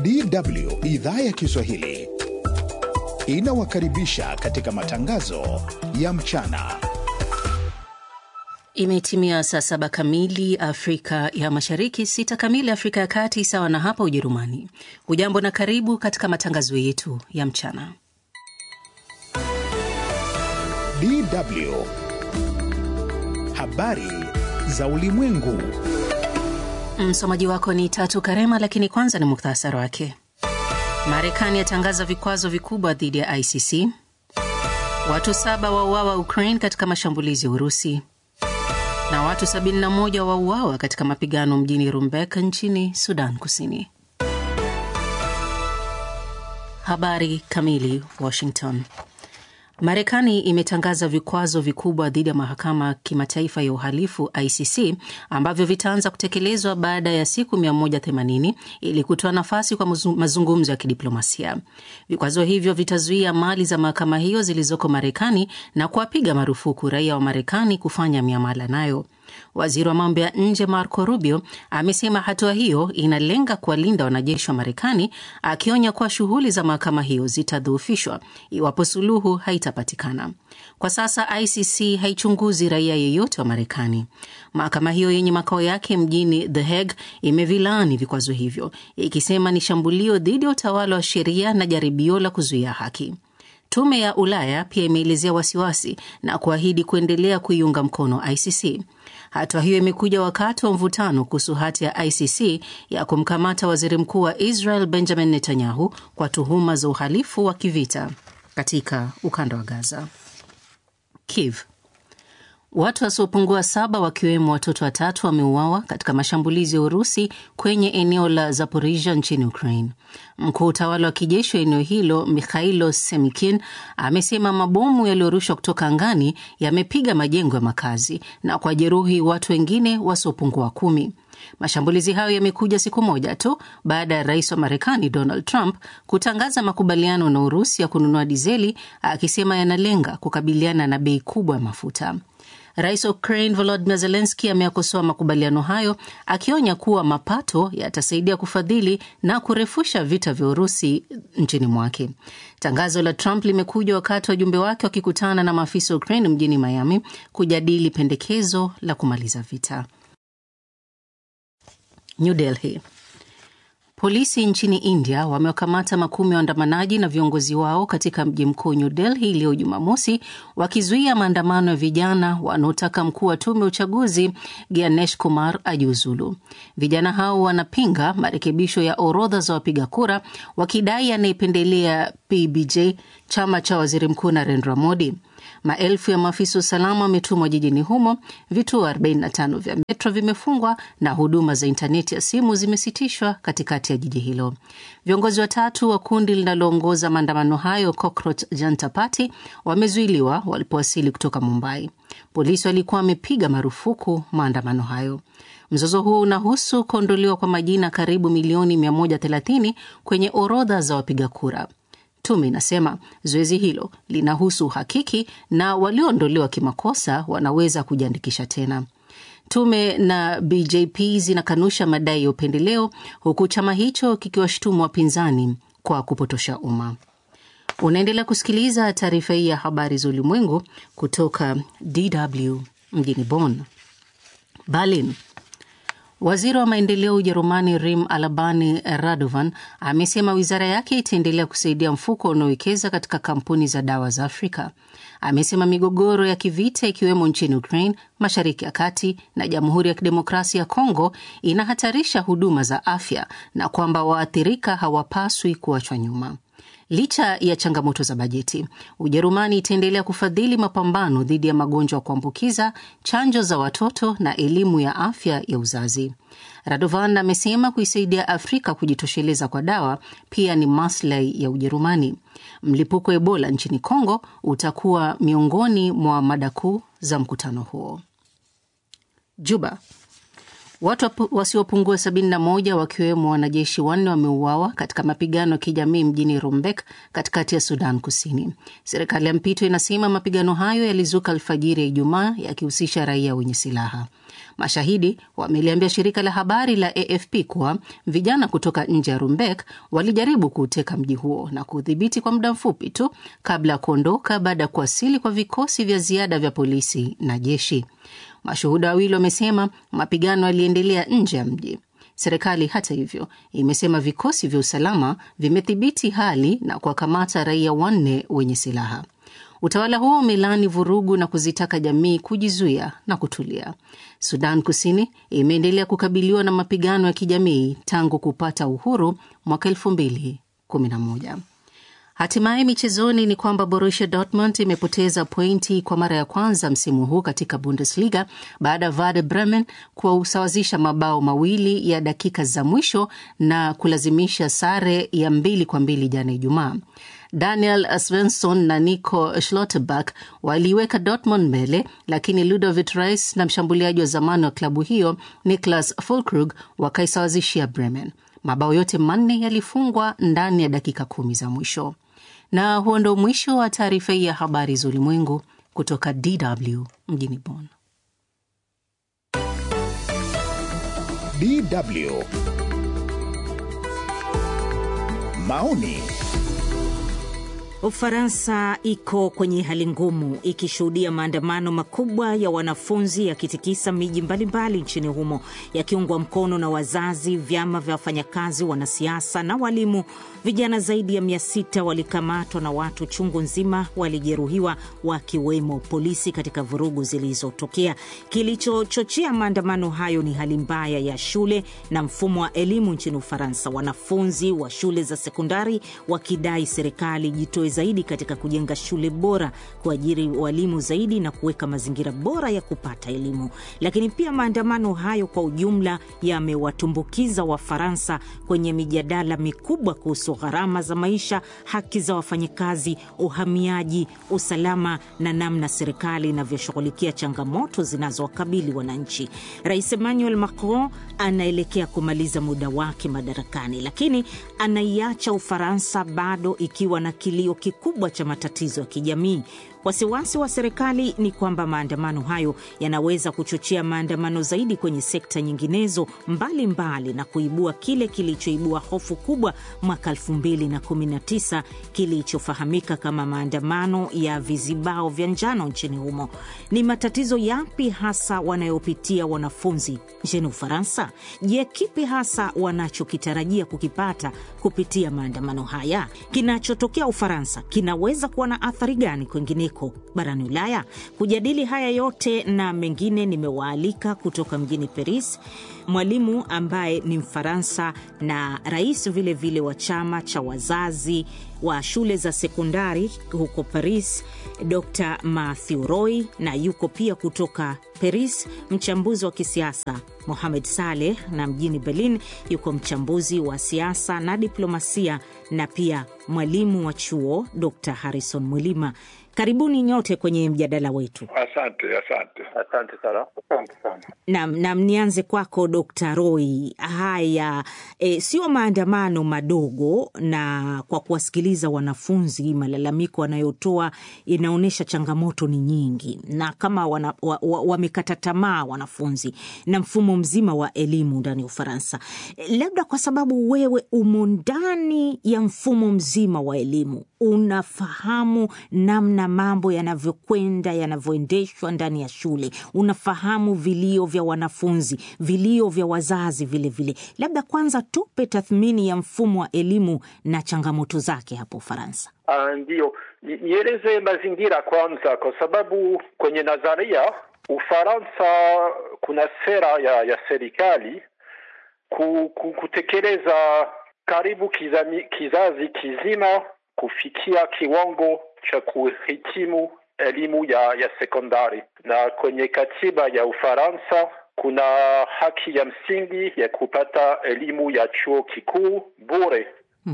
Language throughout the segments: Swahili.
DW idhaa ya Kiswahili inawakaribisha katika matangazo ya mchana. Imetimia saa saba kamili Afrika ya Mashariki, sita kamili Afrika ya Kati, sawa na hapa Ujerumani. Hujambo na karibu katika matangazo yetu ya mchana. DW habari za ulimwengu. Msomaji wako ni Tatu Karema, lakini kwanza ni muhtasari wake. Marekani yatangaza vikwazo vikubwa dhidi ya ICC. Watu saba wauawa Ukraine katika mashambulizi ya Urusi, na watu 71 wauawa katika mapigano mjini Rumbek nchini Sudan Kusini. Habari kamili. Washington. Marekani imetangaza vikwazo vikubwa dhidi ya mahakama kimataifa ya uhalifu ICC ambavyo vitaanza kutekelezwa baada ya siku 180 ili kutoa nafasi kwa mazungumzo ya kidiplomasia. Vikwazo hivyo vitazuia mali za mahakama hiyo zilizoko Marekani na kuwapiga marufuku raia wa Marekani kufanya miamala nayo. Waziri wa mambo ya nje Marco Rubio amesema hatua hiyo inalenga kuwalinda wanajeshi wa Marekani, akionya kuwa shughuli za mahakama hiyo zitadhoofishwa iwapo suluhu haitapatikana. Kwa sasa ICC haichunguzi raia yeyote wa Marekani. Mahakama hiyo yenye makao yake mjini The Hague imevilaani vikwazo hivyo, ikisema ni shambulio dhidi ya utawala wa sheria na jaribio la kuzuia haki. Tume ya Ulaya pia imeelezea wasiwasi na kuahidi kuendelea kuiunga mkono ICC. Hatua hiyo imekuja wakati wa mvutano kuhusu hati ya ICC ya kumkamata waziri mkuu wa Israel Benjamin Netanyahu kwa tuhuma za uhalifu wa kivita katika ukanda wa Gaza. Kiev. Watu wasiopungua saba wakiwemo watoto watatu wameuawa katika mashambulizi ya Urusi kwenye eneo la Zaporisia nchini Ukraine. Mkuu utawala wa kijeshi wa eneo hilo Mikhailo Semikin amesema mabomu yaliyorushwa kutoka angani yamepiga majengo ya makazi na kwa jeruhi watu wengine wasiopungua kumi. Mashambulizi hayo yamekuja siku moja tu baada ya rais wa Marekani Donald Trump kutangaza makubaliano na Urusi ya kununua dizeli, akisema yanalenga kukabiliana na bei kubwa ya mafuta. Rais wa Ukraine Volodymyr Zelensky ameyakosoa makubaliano hayo akionya kuwa mapato yatasaidia kufadhili na kurefusha vita vya Urusi nchini mwake. Tangazo la Trump limekuja wakati wajumbe wake wakikutana na maafisa wa Ukraine mjini Miami kujadili pendekezo la kumaliza vita. New Delhi. Polisi nchini India wamewakamata makumi ya waandamanaji na viongozi wao katika mji mkuu New Delhi leo Jumamosi, wakizuia maandamano ya vijana wanaotaka mkuu wa tume ya uchaguzi Ganesh Kumar ajiuzulu. Vijana hao wanapinga marekebisho ya orodha za wapiga kura, wakidai anayependelea PBJ, chama cha waziri mkuu Narendra Modi. Maelfu ya maafisa usalama wametumwa jijini humo. Vituo 45 vya metro vimefungwa na huduma za intaneti ya simu zimesitishwa katikati ya jiji hilo. Viongozi watatu wa kundi linaloongoza maandamano hayo, Cockroach Janta Party, wamezuiliwa walipowasili kutoka Mumbai. Polisi walikuwa wamepiga marufuku maandamano hayo. Mzozo huo unahusu kuondolewa kwa majina karibu milioni 130 kwenye orodha za wapiga kura. Tume inasema zoezi hilo linahusu uhakiki na walioondolewa kimakosa wanaweza kujiandikisha tena. Tume na BJP zinakanusha madai ya upendeleo, huku chama hicho kikiwashutumu wapinzani kwa kupotosha umma. Unaendelea kusikiliza taarifa hii ya habari za ulimwengu kutoka DW mjini Bonn. Berlin. Waziri wa maendeleo Ujerumani Rim Alabani Radovan amesema wizara yake itaendelea kusaidia mfuko unaowekeza katika kampuni za dawa za Afrika. Amesema migogoro ya kivita ikiwemo nchini Ukraine, Mashariki ya Kati na Jamhuri ya Kidemokrasia ya Kongo inahatarisha huduma za afya na kwamba waathirika hawapaswi kuachwa nyuma. Licha ya changamoto za bajeti, Ujerumani itaendelea kufadhili mapambano dhidi ya magonjwa ya kuambukiza, chanjo za watoto na elimu ya afya ya uzazi. Radovan amesema kuisaidia Afrika kujitosheleza kwa dawa pia ni maslahi ya Ujerumani. Mlipuko wa Ebola nchini Kongo utakuwa miongoni mwa mada kuu za mkutano huo. Juba. Watu wasiopungua 71 wakiwemo wanajeshi wanne wameuawa katika mapigano ya kijamii mjini Rumbek katikati ya Sudan Kusini. Serikali ya mpito inasema mapigano hayo yalizuka alfajiri ya Ijumaa yakihusisha raia wenye silaha. Mashahidi wameliambia shirika la habari la AFP kuwa vijana kutoka nje ya Rumbek walijaribu kuuteka mji huo na kuudhibiti kwa muda mfupi tu kabla ya kuondoka baada ya kuwasili kwa vikosi vya ziada vya polisi na jeshi. Mashuhuda wawili wamesema mapigano yaliendelea nje ya mji. Serikali hata hivyo imesema vikosi vya usalama vimethibiti hali na kuwakamata raia wanne wenye silaha. Utawala huo umelaani vurugu na kuzitaka jamii kujizuia na kutulia. Sudan Kusini imeendelea kukabiliwa na mapigano ya kijamii tangu kupata uhuru mwaka elfu mbili kumi na moja. Hatimaye michezoni ni kwamba Borussia Dortmund imepoteza pointi kwa mara ya kwanza msimu huu katika Bundesliga baada ya Werder Bremen kusawazisha mabao mawili ya dakika za mwisho na kulazimisha sare ya mbili kwa mbili jana Ijumaa. Daniel Svensson na Nico Schlotterbeck waliiweka Dortmund mbele, lakini Ludovic Reis na mshambuliaji wa zamani wa klabu hiyo Niklas Füllkrug wakaisawazishia Bremen. Mabao yote manne yalifungwa ndani ya dakika kumi za mwisho. Na huo ndo mwisho wa taarifa hii ya habari za ulimwengu kutoka DW mjini Bonn. DW maoni Ufaransa iko kwenye hali ngumu ikishuhudia maandamano makubwa ya wanafunzi yakitikisa miji mbalimbali nchini humo yakiungwa mkono na wazazi, vyama vya wafanyakazi, wanasiasa na walimu. Vijana zaidi ya mia sita walikamatwa na watu chungu nzima walijeruhiwa, wakiwemo polisi katika vurugu zilizotokea. Kilichochochea maandamano hayo ni hali mbaya ya shule na mfumo wa elimu nchini Ufaransa, wanafunzi wa shule za sekondari wakidai serikali jitoe zaidi katika kujenga shule bora, kuajiri walimu zaidi na kuweka mazingira bora ya kupata elimu. Lakini pia maandamano hayo kwa ujumla yamewatumbukiza Wafaransa kwenye mijadala mikubwa kuhusu gharama za maisha, haki za wafanyakazi, uhamiaji, usalama na namna serikali inavyoshughulikia changamoto zinazowakabili wananchi. Rais Emmanuel Macron anaelekea kumaliza muda wake madarakani, lakini anaiacha Ufaransa bado ikiwa na kilio kikubwa cha matatizo ya kijamii. Wasiwasi wa serikali ni kwamba maandamano hayo yanaweza kuchochea maandamano zaidi kwenye sekta nyinginezo mbalimbali mbali, na kuibua kile kilichoibua hofu kubwa mwaka 2019 kilichofahamika kama maandamano ya vizibao vya njano nchini humo. Ni matatizo yapi hasa wanayopitia wanafunzi nchini Ufaransa? Je, kipi hasa wanachokitarajia kukipata kupitia maandamano haya? Kinachotokea Ufaransa kinaweza kuwa na athari gani kwingineko barani Ulaya? Kujadili haya yote na mengine, nimewaalika kutoka mjini Paris mwalimu ambaye ni Mfaransa na rais vilevile vile wa chama cha wazazi wa shule za sekondari huko Paris, Dr Matthew Roy, na yuko pia kutoka Paris mchambuzi wa kisiasa Mohamed Saleh, na mjini Berlin yuko mchambuzi wa siasa na diplomasia na pia mwalimu wa chuo Dr Harrison Mwilima. Karibuni nyote kwenye mjadala wetu. Asante, asante, asante sana, asante sana. Nam, nam, nianze kwako Dr Roy. Haya, e, sio maandamano madogo, na kwa kuwasikiliza wanafunzi, malalamiko wanayotoa inaonyesha changamoto ni nyingi, na kama wamekata wa, wa tamaa wanafunzi na mfumo mzima wa elimu ndani ya Ufaransa. E, labda kwa sababu wewe umo ndani ya mfumo mzima wa elimu, unafahamu namna mambo yanavyokwenda yanavyoendeshwa ndani ya shule, unafahamu vilio vya wanafunzi, vilio vya wazazi vilevile vile. Labda kwanza tupe tathmini ya mfumo wa elimu na changamoto zake hapo Ufaransa. Uh, ndiyo nieleze mazingira kwanza, kwa sababu kwenye nadharia Ufaransa kuna sera ya, ya serikali ku, ku, kutekeleza karibu kizami, kizazi kizima kufikia kiwango cha kuhitimu elimu ya, ya sekondari, na kwenye katiba ya Ufaransa kuna haki ya msingi ya kupata elimu ya chuo kikuu bure.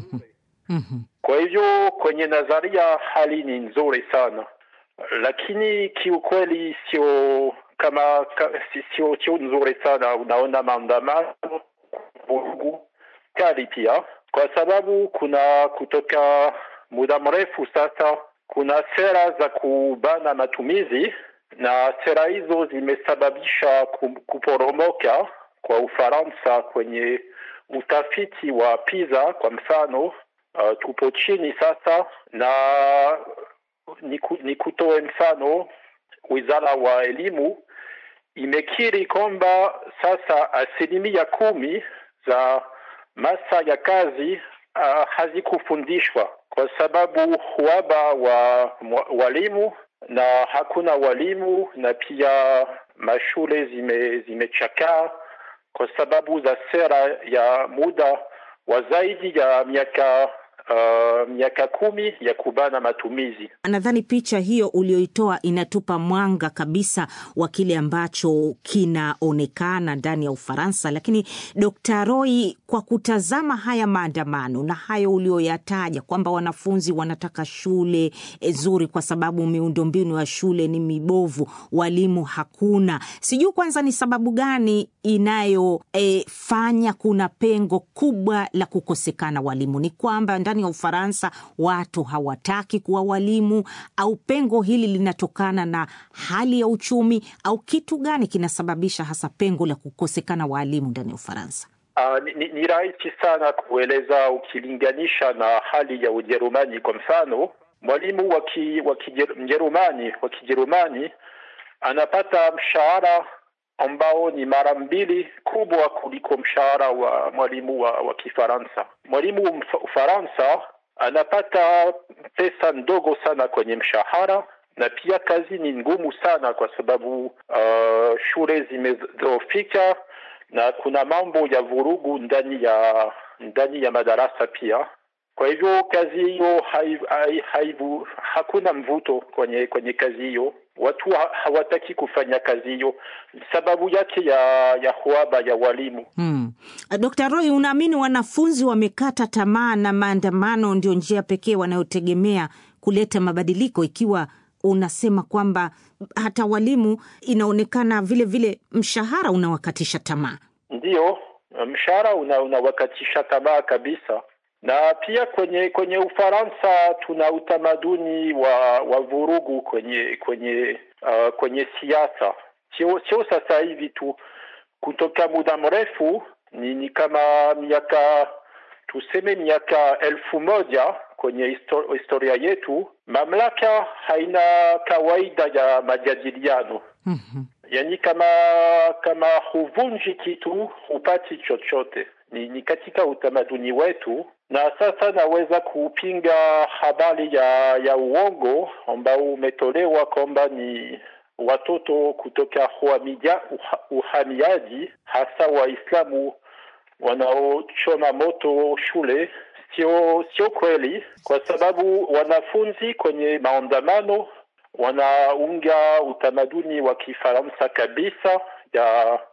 Kwa hivyo kwenye nadharia hali ni nzuri sana, lakini kiukweli sio kama sio sio nzuri sana. Unaona maandamano, vurugu kali pia, kwa sababu kuna kutoka muda mrefu sasa kuna sera za kubana matumizi na sera hizo zimesababisha kuporomoka kwa Ufaransa kwenye utafiti wa PISA kwa mfano. Uh, tupo chini sasa, na ni kutoe mfano, wizara wa elimu imekiri kwamba sasa asilimia kumi za masa ya kazi uh, hazikufundishwa kwa sababu uhaba wa walimu na hakuna walimu, na pia mashule zime zimechakaa kwa sababu za sera ya muda wa zaidi ya miaka uh, miaka kumi ya kubana matumizi. Nadhani picha hiyo ulioitoa inatupa mwanga kabisa wa kile ambacho kinaonekana ndani ya Ufaransa. Lakini Dkt. Roy, kwa kutazama haya maandamano na hayo ulioyataja kwamba wanafunzi wanataka shule nzuri kwa sababu miundombinu ya shule ni mibovu, walimu hakuna, sijui kwanza ni sababu gani inayofanya e, kuna pengo kubwa la kukosekana walimu? Ni kwamba ndani ya Ufaransa watu hawataki kuwa walimu, au pengo hili linatokana na hali ya uchumi, au kitu gani kinasababisha hasa pengo la kukosekana walimu ndani ya Ufaransa? Uh, ni, ni rahisi sana kueleza ukilinganisha na hali ya Ujerumani. Kwa mfano, mwalimu wa Mjerumani wa Kijerumani anapata mshahara ambao ni mara mbili kubwa kuliko mshahara wa mwalimu wa, wa Kifaransa. Mwalimu Ufaransa anapata pesa ndogo sana kwenye mshahara, na pia kazi ni ngumu sana kwa sababu uh, shule zimedhoofika na kuna mambo ya vurugu ndani ya ndani ya madarasa pia. Kwa hivyo kazi hiyo hai, hai, haibu, hakuna mvuto kwenye kwenye kazi hiyo. Watu hawataki kufanya kazi hiyo, sababu yake ya ya uhaba ya walimu. Hmm. Dr. Roy, unaamini wanafunzi wamekata tamaa na maandamano ndio njia pekee wanayotegemea kuleta mabadiliko, ikiwa unasema kwamba hata walimu inaonekana vile vile mshahara unawakatisha tamaa? Ndiyo, mshahara una, unawakatisha tamaa kabisa na pia kwenye kwenye Ufaransa tuna utamaduni wa wa vurugu kwenye kwenye uh, kwenye siasa, sio sio sasa hivi tu, kutoka muda mrefu ni, ni kama miaka tuseme miaka elfu moja kwenye histor, historia yetu, mamlaka haina kawaida ya majadiliano mm-hmm. Yani kama kama huvunji kitu hupati chochote ni, ni katika utamaduni wetu, na sasa naweza kupinga habari ya ya uongo ambao umetolewa kwamba ni watoto kutoka uhamiaji, hasa Waislamu wanaochoma moto shule. Sio sio kweli, kwa sababu wanafunzi kwenye maandamano wanaunga utamaduni wa Kifaransa kabisa ya